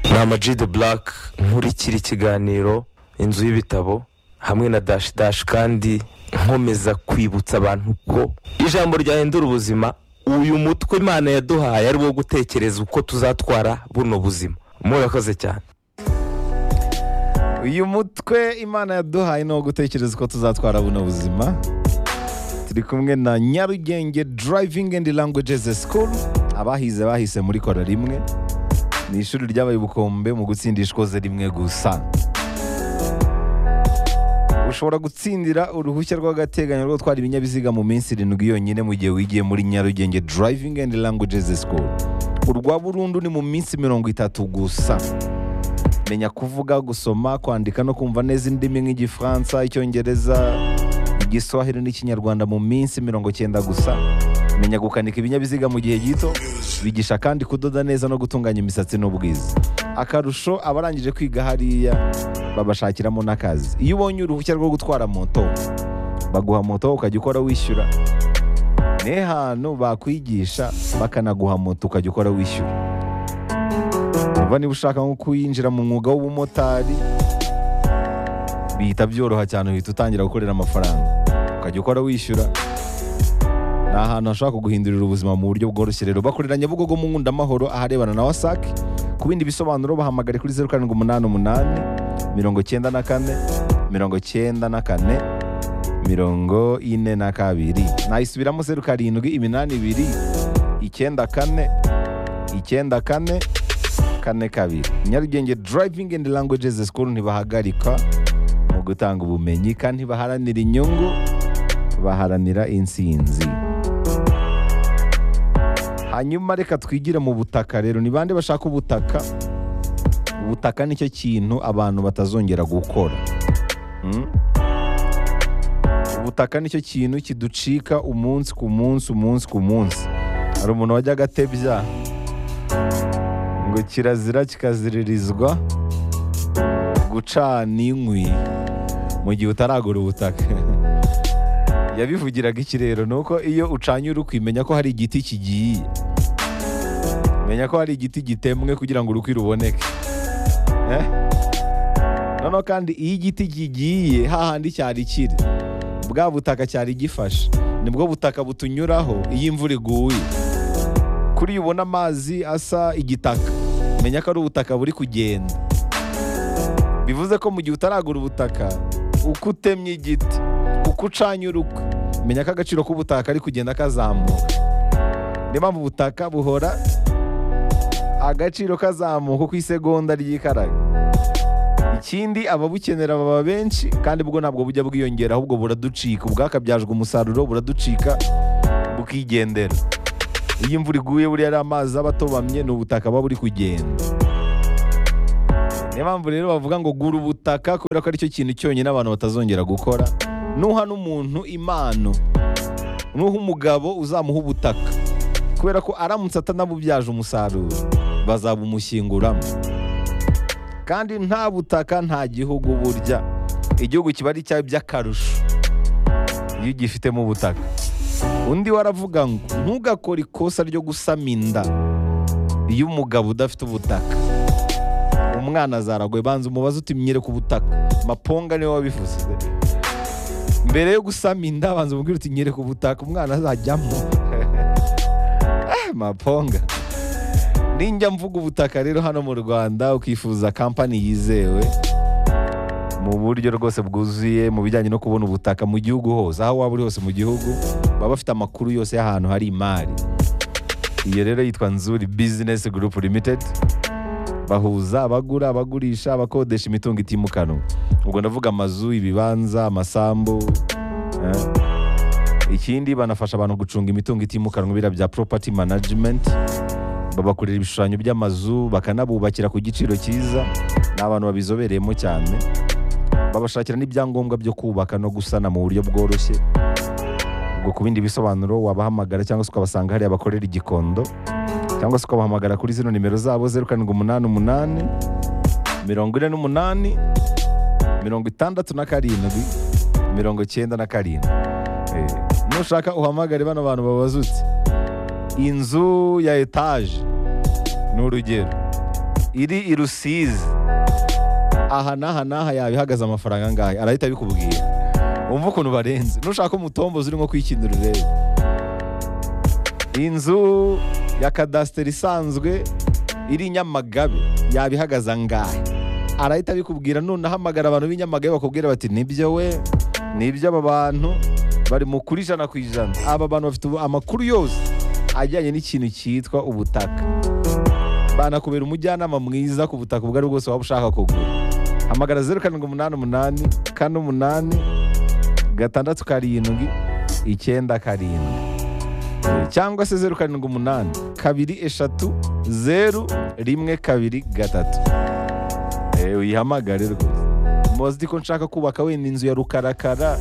ni amajide burake nkurikira ikiganiro inzu y'ibitabo hamwe na dashi dashi kandi nkomeza kwibutsa abantu ko ijambo ryahindura ubuzima uyu mutwe imana yaduhaye ari wo gutekereza uko tuzatwara buno buzima murakoze cyane uyu mutwe imana yaduhaye ni uwo gutekereza uko tuzatwara buno buzima turi kumwe na nyarugenge durayivingi endi langwegeze sikuru abahize bahise muri kora rimwe ni ishuri ryabaye ubukombe mu gutsindisha ishkoze rimwe gusa ushobora gutsindira uruhushya rw'agateganyo rwo gutwara ibinyabiziga mu minsi irindwi yonyine mu gihe wigiye muri nyarugenge durayivingi endi langwegeze sikuru urwa burundu ni mu minsi mirongo itatu gusa menya kuvuga gusoma kwandika no kumva neza indimi nk'igifaransa icyongereza igiswahili n'ikinyarwanda mu minsi mirongo cyenda gusa menya gukanika ibinyabiziga mu gihe gito bigisha kandi kudoda neza no gutunganya imisatsi n'ubwiza akarusho abarangije kwiga hariya babashakiramo n'akazi iyo ubonye uruhushya rwo gutwara moto baguha moto ukajya ukora wishyura n'ahantu bakwigisha bakanaguha moto ukajya ukora wishyura vuba niba ushaka nko kuyinjira mu mwuga w'ubumotari bihita byoroha cyane uhita utangira gukorera amafaranga ukajya ukora wishyura ni ahantu hashobora kuguhindurira ubuzima mu buryo bworoshye rero bakorera nyabugogo mu nkundamahoro aharebana na wasac ku bindi bisobanuro bahamagare kuri zeru karindwi umunani umunani mirongo cyenda na kane mirongo cyenda na kane mirongo ine na kabiri nayisubiramo zeru karindwi iminani ibiri icyenda kane icyenda kane kane kabiri nyarugenge durayivingi endi langwegeze sikuru ntibahagarika mu gutanga ubumenyi kandi baharanira inyungu baharanira insinzi hanyuma reka twigire mu butaka rero ni bande bashaka ubutaka ubutaka nicyo kintu abantu batazongera gukora Mm? ubutaka nicyo kintu kiducika umunsi ku munsi umunsi ku munsi hari umuntu wajyaga atebya ngo kirazira kikaziririzwa gucana inkwi mu gihe utaragura ubutaka yabivugiraga iki rero ni uko iyo ucanye urukwi menya ko hari igiti kigiye menya ko hari igiti gitemwe kugira ngo urukwi ruboneke Eh? noneho kandi iyo igiti kigiye hahandi cyari kiri bwa butaka cyari gifashe nibwo butaka butunyuraho iyo imvura iguye kuri iyo ubona amazi asa igitaka menya ko ari ubutaka buri kugenda bivuze ko mu gihe utaragura ubutaka uko utemye igiti uko ucanye urukwi menya ko agaciro k'ubutaka ari kugenda kazamuka niyo mpamvu ubutaka buhora agaciro kazamuka uko isegonda ryikaraga ikindi ababukenera baba benshi kandi bwo ntabwo bujya bwiyongera ahubwo buraducika ubwakabyajwe umusaruro buraducika bukigendera iyo imvura iguye buriya ari amazi aba atobamye ni ubutaka buba buri kugenda niyo mpamvu rero bavuga ngo gura ubutaka kubera ko aricyo kintu cyonyine abantu batazongera gukora nuha n'umuntu impano nuha umugabo uzamuha ubutaka kubera ko aramutse atanabubyaje umusaruro bazabumushyinguramo kandi nta butaka nta gihugu burya igihugu kiba ari cyawe by'akarusho iyo ugifitemo ubutaka undi waravuga ngo ntugakore ikosa ryo gusama inda iyo umugabo udafite ubutaka umwana azaragoye banza umubaze uti myere ku butaka maponga niwe wabivuze mbere yo gusama inda banza umubwire uti myere ku butaka umwana azajyamo Eh, maponga ninjya mvuga ubutaka rero hano mu rwanda ukifuza kampani yizewe mu buryo rwose bwuzuye mu bijyanye no kubona ubutaka mu gihugu hose aho waba uri hose mu gihugu baba bafite amakuru yose y'ahantu hari imari iyo rero yitwa nzuri bizinesi gurupu limitedi bahuza abagura abagurisha abakodesha imitungo itimukanwa ubwo ndavuga amazu ibibanza amasambu eh. ikindi banafasha abantu gucunga imitungo itimukanwa biriya bya poropati manajimenti babakorera ibishushanyo by'amazu bakanabubakira ku giciro cyiza ni abantu babizobereyemo cyane babashakira n'ibyangombwa byo kubaka no gusana mu buryo bworoshye ubwo ku bindi bisobanuro wabahamagara cyangwa se ukabasanga hariya bakorera igikondo cyangwa se ukabahamagara kuri zino nimero zabo zeru karindwi umunani umunani mirongo ine n'umunani mirongo itandatu na karindwi mirongo cyenda na karindwi Eh, nushaka uhamagare bano bantu babazutse inzu ya etaje ni urugero iri i rusizi aha n'aha n'aha yaba ihagaze amafaranga angahe arahita abikubwira wumva ukuntu barenze nushaka umutombozi urimo kwikinira urebe inzu ya kadasiteri isanzwe iri i nyamagabe yaba ihagaze angahe arahita abikubwira none ahamagara abantu b'i nyamagabe bakubwira bati nibyo we nibyo aba bantu bari mu kuri ijana ku ijana aba bantu bafite ubu- amakuru yose ajyanye n'ikintu cyitwa ubutaka banakubera umujyanama mwiza ku butaka ubwo ari bwose waba ushaka kugura hamagara zeru karindwi umunani umunani kane umunani gatandatu karindwi icyenda karindwi cyangwa se zeru karindwi umunani kabiri eshatu zeru rimwe kabiri gatatu Eh, wihamagare rwose muzi ko nshaka kubaka wenda inzu ya rukarakara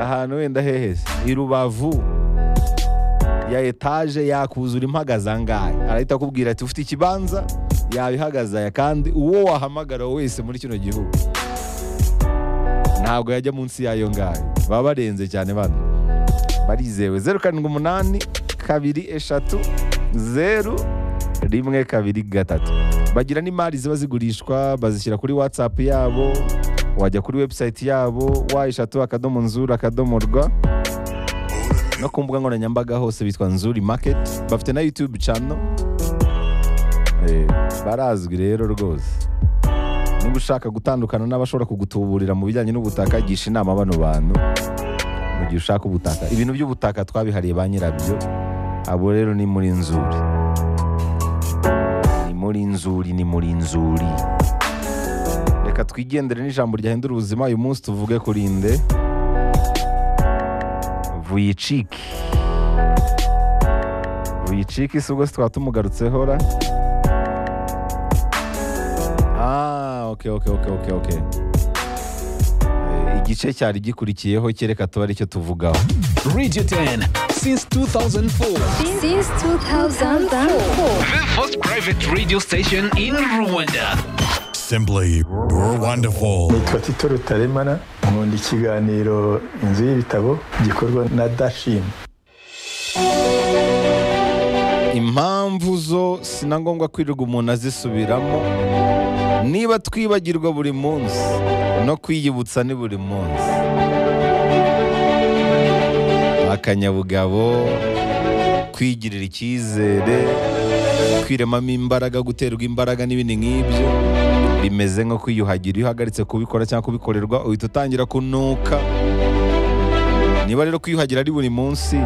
ahantu wenda hehese i rubavu ya etaje yakuzura impagaze angahe arahita akubwira ati ufite ikibanza yaba ihagaze aya kandi uwo wahamagara wese muri kino gihugu ntabwo yajya munsi yayo ngayo baba barenze cyane bano barizewe zeru karindwi umunani kabiri eshatu zeru rimwe kabiri gatatu bagira n'imari ziba zigurishwa bazishyira kuri watsapu yabo wajya kuri webusayiti yabo wayishatu akadomo nzura akadomo rwa no ku mbuga nkoranyambaga hose bitwa nzuri maketi bafite na yutube cano barazwi rero rwose niba ushaka gutandukana n'abashobora kugutuburira mu bijyanye n'ubutaka gisha inama bano bantu mu gihe ushaka ubutaka ibintu by'ubutaka twabihariye ba nyirabyo abo rero ni muri nzuri ni muri nzuri ni muri nzuri reka twigendere n'ijambo ryahindura ubuzima uyu munsi tuvuge kuri nde vuyiciki vuyiciki si ubwo se twaba tumugarutseho ra ah oke oke oke oke oke Eh, igice cyari gikurikiyeho kereka tuba aricyo tuvugaho Radio 10 since 2004. Since 2004. The first private radio station in Rwanda. Simply wonderful. nitwa tito rutaremana nkunda ikiganiro inzu y'ibitabo gikorwa na dashini impamvu zo si na ngombwa kwirirwa umuntu azisubiramo niba twibagirwa buri munsi no kwiyibutsa ni buri munsi akanyabugabo kwigirira icyizere kwiremamo imbaraga guterwa imbaraga n'ibindi nk'ibyo bimeze nko kwiyuhagira iyo uhagaritse kubikora cyangwa kubikorerwa uhita utangira kunuka niba rero kwiyuhagira ari buri munsi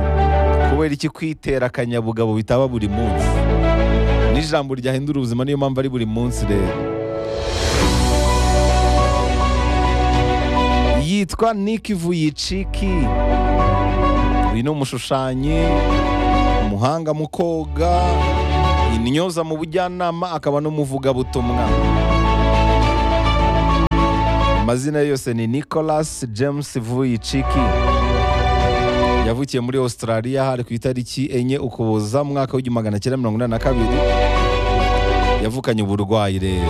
kubera iki kwitera akanyabugabo bitaba buri munsi n'ijambo ryahindura ubuzima niyo mpamvu ari buri munsi rero yitwa Nick Vuyiciki uyu ni umushushanyi umuhanga mu koga intyoza mu bujyanama akaba n'umuvugabutumwa amazina ye yose ni Nicholas James Vuyiciki yavukiye muri Australia hari ku itariki enye ukuboza mu mwaka w'igihumbi magana cyenda mirongo inani na kabiri yavukanye uburwayi rero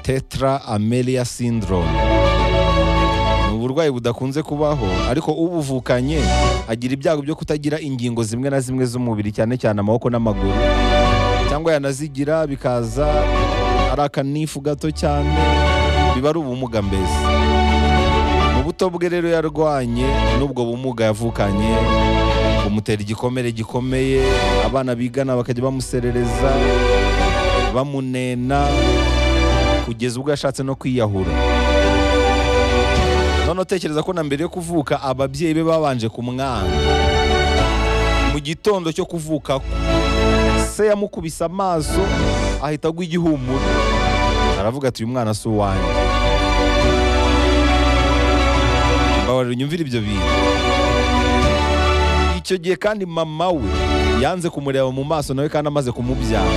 tetra amelia syndrome ni uburwayi budakunze kubaho ariko ubuvukanye agira ibyago byo kutagira ingingo zimwe na zimwe z'umubiri cyane cyane amaboko n'amaguru cyangwa yanazigira bikaza ari akanifu gato cyane biba ari ubumuga mbese mu buto bwe rero yarwanye n'ubwo bumuga yavukanye bumutera igikomere gikomeye abana bigana bakajya bamuserereza bamunena kugeza ubwo yashatse no kwiyahura none utekereza ko na mbere yo kuvuka ababyeyi be babanje kumwanga mu gitondo cyo kuvuka kwe se yamukubise amaso ahita agwa igihumuro aravuga ati uyu mwana si uwanjye mbabarira unyumvire ibyo bintu icyo gihe kandi mama we yanze kumureba mu maso nawe kandi amaze kumubyara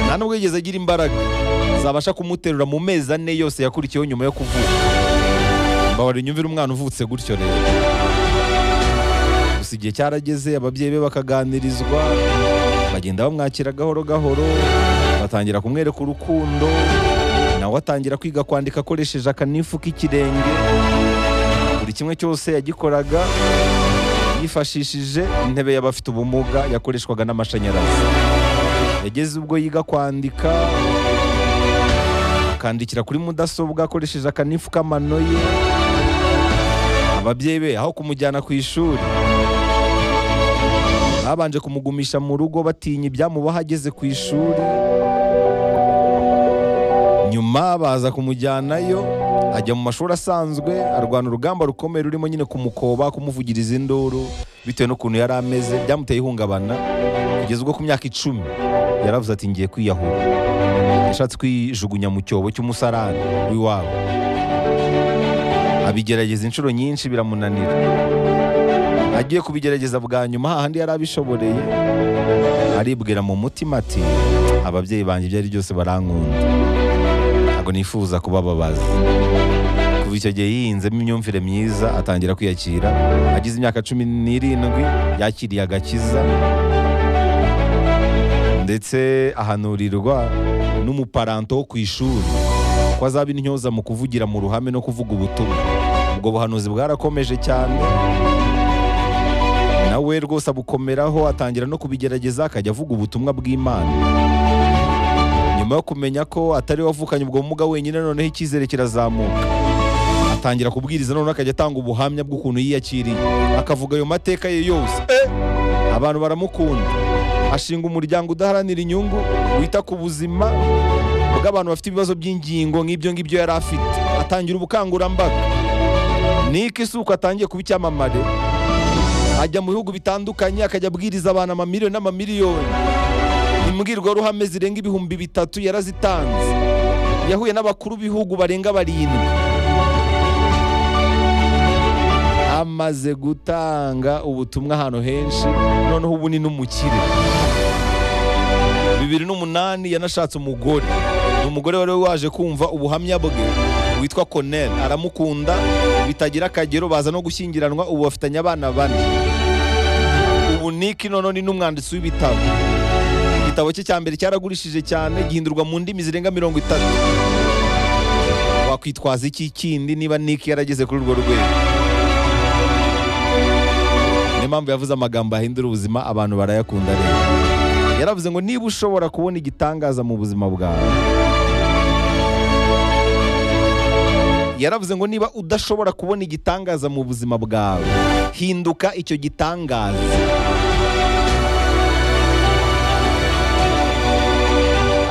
nta nubwo yigeze agira imbaraga zabasha kumuterura mu mezi ane yose yakurikiyeho nyuma yo kuvuka mbabarira unyumvire umwana uvutse gutyo rero gusa igihe cyarageze ababyeyi be bakaganirizwa bagenda bamwakira gahoro gahoro batangira kumwereka urukundo nawe atangira kwiga kwandika akoresheje akanifu k'ikirenge buri kimwe cyose yagikoraga yifashishije intebe y'abafite ubumuga yakoreshwaga n'amashanyarazi yageze ubwo yiga kwandika akandikira kuri mudasobwa akoresheje akanifu k'amano ye ababyeyi be aho kumujyana ku ishuri babanje kumugumisha mu rugo batinya ibyamubaho ageze ku ishuri nyuma baza kumujyanayo ajya mu mashuri asanzwe arwana urugamba rukomeye rurimo nyine kumukoba kumuvugiriza induru bitewe n'ukuntu yari ameze byamuteye ihungabana kugeza ubwo ku myaka icumi yaravuze ati ngiye kwiyahura yashatse kwijugunya mu cyobo cy'umusarani w'iwabo abigerageza inshuro nyinshi biramunanira agiye kubigerageza bwa nyuma hahandi yari abishoboreye aribwira mu mutima ati ababyeyi banjye ibyo ari byose barankunda ntabwo nifuza kubababaza kuva icyo gihe yihinzemo imyumvire myiza atangira kwiyakira agize imyaka cumi n'irindwi yakiriye agakiza ndetse ahanurirwa n'umuparanto wo ku ishuri ko azaba intyoza mu kuvugira mu ruhame no kuvuga ubutumwa ubwo buhanuzi bwarakomeje cyane nawe rwose abukomeraho atangira no kubigerageza akajya avuga ubutumwa bw'imana nyuma yo kumenya ko atari we wavukanye ubwo bumuga wenyine noneho icyizere kirazamuka atangira kubwiriza noneho akajya atanga ubuhamya bw'ukuntu yiyakiriye akavuga ayo mateka ye yose Eh! abantu baramukunda ashinga umuryango udaharanira inyungu wita ku buzima bw'abantu bafite ibibazo by'ingingo nk'ibyo ngibyo yari afite atangira ubukangurambaga niko isuku atangiye kuba icyamamare ajya mu bihugu bitandukanye akajya abwiriza abantu amamiliyoni n'amamiliyoni imbwirwaruhame zirenga ibihumbi bitatu yarazitanze yahuye n'abakuru b'ibihugu barenga barindwi amaze gutanga ubutumwa ahantu henshi noneho ubu ni n'umukire bibiri n'umunani yanashatse umugore ni umugore wari waje kumva ubuhamya bwe witwa Cornel aramukunda bitagira akagero baza no gushyingiranwa ubu bafitanye abana bane ubu niki noneho ni n'umwanditsi w'ibitabo igitabo cye cya mbere cyaragurishije cyane gihindurwa mu ndimi zirenga mirongo itatu wakwitwaza iki kindi niba niki yarageze kuri urwo rwego niyo mpamvu yavuze amagambo ahindura ubuzima abantu barayakunda rero yaravuze ngo niba ushobora kubona igitangaza mu buzima bwawe yaravuze ngo niba udashobora kubona igitangaza mu buzima bwawe hinduka icyo gitangaza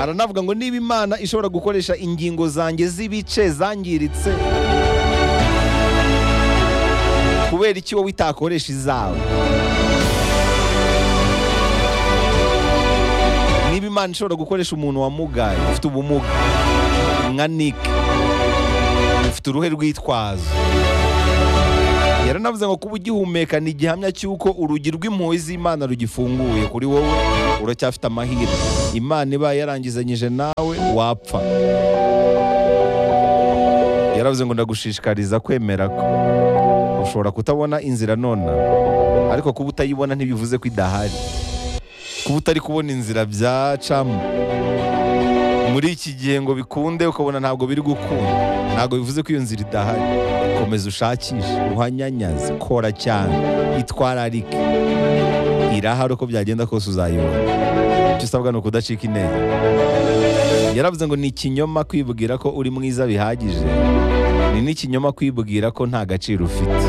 aranavuga ngo niba imana ishobora gukoresha ingingo zanjye z'ibice zangiritse kubera iki wowe itakoresha izawe niba imana ishobora gukoresha umuntu wamugaye ufite ubumuga nka nick ufite uruhe rwitwazo yaranavuze ngo kuba ugihumeka ni igihamya cy'uko urugi rw'impuhwe z'imana rugifunguye kuri wowe uracyafite amahirwe imana ibaye yarangizanyije nawe wapfa yaravuze ngo ndagushishikariza kwemera ko ushobora kutabona inzira nona ariko kuba utayibona ntibivuze ko idahari kuba utari kubona inzira byacamo muri iki gihe ngo bikunde ukabona ntabwo biri gukunda ntabwo bivuze ko iyo nzira idahari komeza ushakishe uhanyanyaze kora cyane itwararike irahari uko byagenda kose uzayibona icyo usabwa ni ukudacika intege yaravuze ngo ni ikinyoma kwibwira ko uri mwiza bihagije ni n'ikinyoma kwibwira ko nta gaciro ufite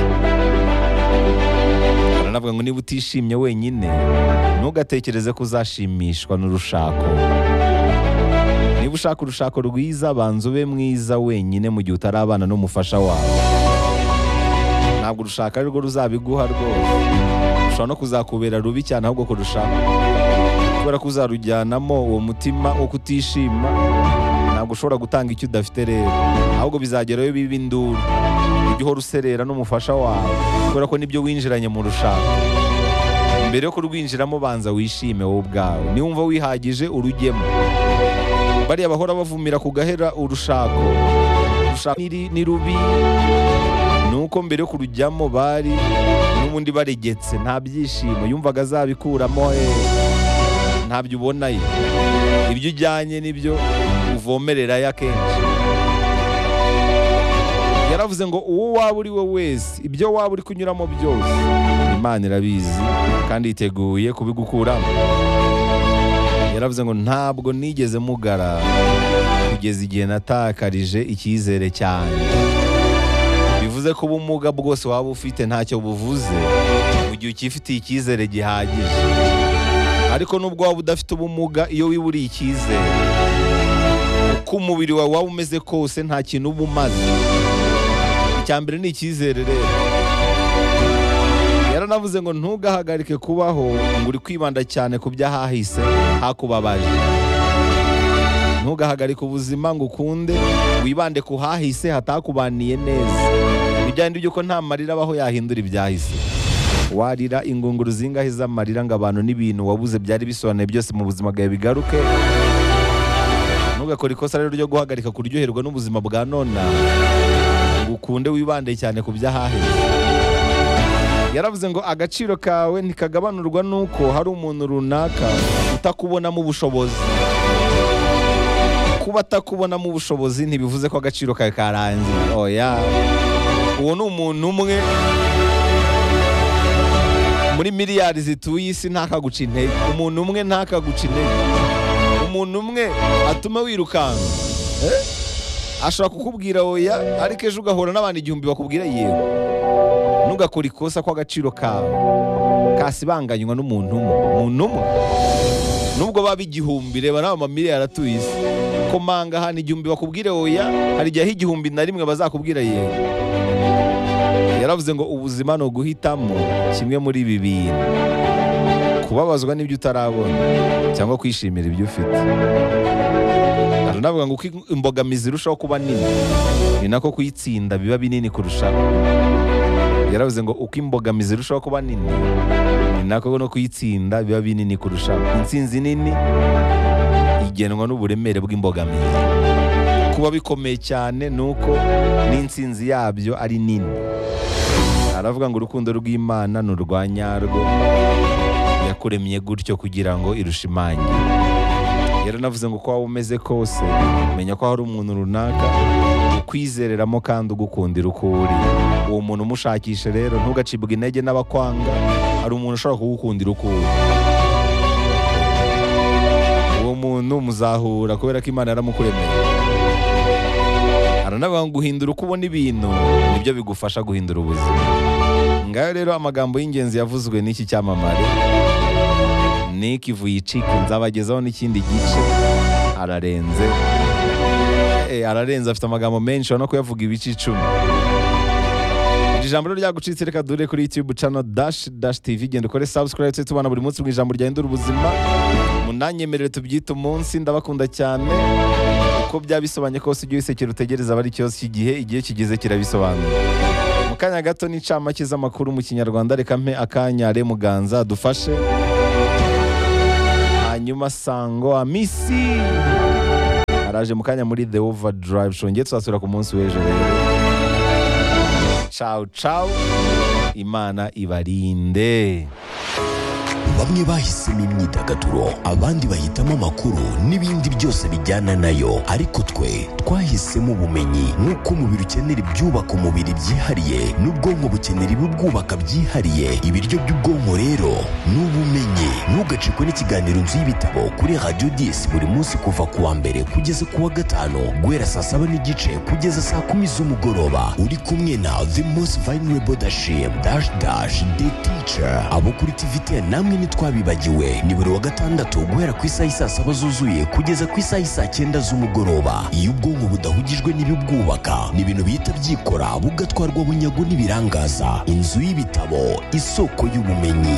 aranavuga ngo niba utishimye wenyine ntugatekereze ko uzashimishwa n'urushako niba ushaka urushako rwiza banza ube mwiza wenyine mu gihe utarabana n'umufasha wawe ntabwo urushaka ari rwo ruzabiguha rwose rushobora no kuzakubera rubi cyane ahubwo kurushaka kubera ko uzarujyanamo uwo mutima wo kutishima ntabwo ushobora gutanga icyo udafite rero ahubwo bizagerayo biba induru ujye uhora userera n'umufasha wawe kubera ko nibyo winjiranye mu rushaka mbere yo kurwinjiramo banza wishime wowe ubwawe niwumva wihagije urujyemo bariya bahora bavumira kugahera urushako urushako ni, ni rubi nuko mbere yo kurujyamo bari n'ubundi baregetse nta byishimo yumvaga azabikuramo eh, ntabyo ubonayo ibyo ujyanye nibyo uvomererayo akenshi yaravuze bavuze ngo uwo waba uri we wese ibyo waba uri kunyuramo byose imana irabizi kandi yiteguye kubigukuramo yaravuze ngo ntabwo nigeze mugara kugeza igihe natakarije icyizere cyane bivuze ko ubumuga bwose waba ufite ntacyo buvuze mu gihe ukifitiye icyizere gihagije ariko nubwo waba udafite ubumuga iyo wiburiye icyizere uko umubiri wawe waba umeze kose nta kintu uba umaze icya mbere ni icyizere rero yaranavuze ngo ntugahagarike kubaho ngo uri kwibanda cyane ku by'ahahise hakubabaje ntugahagarike ubuzima ngo ukunde wibande ku hahise hatakubaniye neza ntibyahindura iby'uko nta marira abaho yahindura ibyahise warira ingunguru zingahe z'amarira ngo abantu n'ibintu wabuze byari bisobanuye byose mu buzima bwawe bigaruke ntugakore ikosa rero ryo guhagarika kuryoherwa n'ubuzima bwa none ngo ukunde wibande cyane ku by'ahahise yaravuze ngo agaciro kawe ntikagabanurwa n'uko hari umuntu runaka utakubonamo ubushobozi kuba atakubonamo ubushobozi ntibivuze ko agaciro kawe karangiye oya uwo ni umuntu umwe muri miliyari zituye isi ntakaguca intege umuntu umwe ntakaguca intege umuntu umwe atuma wirukanka Eh? ashobora kukubwira oya ariko ejo ugahura n'abantu igihumbi bakubwira yego ntugakore ikosa ko agaciro kawe kasibanganywa n'umuntu umwe umuntu umwe nubwo baba igihumbi reba n'aba mamiliyari atuye isi komanga ahantu igihumbi bakubwire oya hari igihe aho igihumbi na rimwe bazakubwira yego yaravuze ngo ubuzima ni uguhitamo kimwe muri ibi bintu kubabazwa n'ibyo utarabona cyangwa kwishimira ibyo ufite aranavuga ngo uko imbogamizi irushaho kuba nini ni nako kuyitsinda biba binini kurushaho yaravuze ngo uko imbogamizi irushaho kuba nini ni nako no kuyitsinda biba binini kurushaho intsinzi nini igenwa n'uburemere bw'imbogamizi kuba bikomeye cyane ni uko n'intsinzi yabyo ari nini aravuga ngo urukundo rw'imana ni urwa nyarwo yakuremye gutyo kugira ngo irushimange yaranavuze ngo uko waba umeze kose menya ko hari umuntu runaka ukwizereramo kandi ugukundira uko uri uwo muntu umushakishe rero ntugacibwe intege n'abakwanga hari umuntu ushobora kugukundira uko uri uwo muntu muzahura kubera ko imana yaramukuremeye aranavuga ngo guhindura uko ubona ibintu nibyo bigufasha guhindura ubuzima ngayo rero amagambo y'ingenzi yavuzwe n'iki cyamamare Nick Vujicic nzabagezaho n'ikindi gice ararenze Eh, ararenze afite amagambo menshi urabona ko yavuga ibice icumi iri jambo rero ryagucitse reka dure kuri youtube channel dash dash tv genda ukore subscribe ndetse tubana buri munsi mu ijambo ryahindura ubuzima munanyemerere tubyite umunsi ndabakunda cyane uko byabisobanye kose ujye wisekera utegereza aba ari cyose iki gihe igihe kigeze kirabisobanura mu kanya gato n'incamake z'amakuru mu kinyarwanda reka mpe akanya re muganza dufashe hanyuma sango amisi araje mu kanya muri the overdrive show ngiye tuzasubira ku munsi w'ejo rero ciao ciao imana ibarinde bamwe bahisemo imyidagaduro abandi bahitamo amakuru n'ibindi byose bijyana nayo ariko twe twahisemo ubumenyi nk'uko umubiri ukenera ibyubaka umubiri byihariye n'ubwonko bukenera ibibwubaka byihariye ibiryo by'ubwonko rero ni ubumenyi ntugacikwe n'ikiganiro nzu y'ibitabo kuri radiyo disi buri munsi kuva ku wa mbere kugeza ku wa gatanu guhera saa saba n'igice kugeza saa kumi z'umugoroba uri kumwe na the most vulnerable dashim dash dash the teacher abo kuri tivite namwe ntitwabibagiwe ni buri wa gatandatu guhera ku isaha y'i saa saba zuzuye kugeza ku isaha y'i saa cyenda z'umugoroba iyo ubwonko budahugijwe n'ibibwubaka ni ibintu bihita byikora bugatwarwa bunyago n'ibirangaza inzu y'ibitabo isoko y'ubumenyi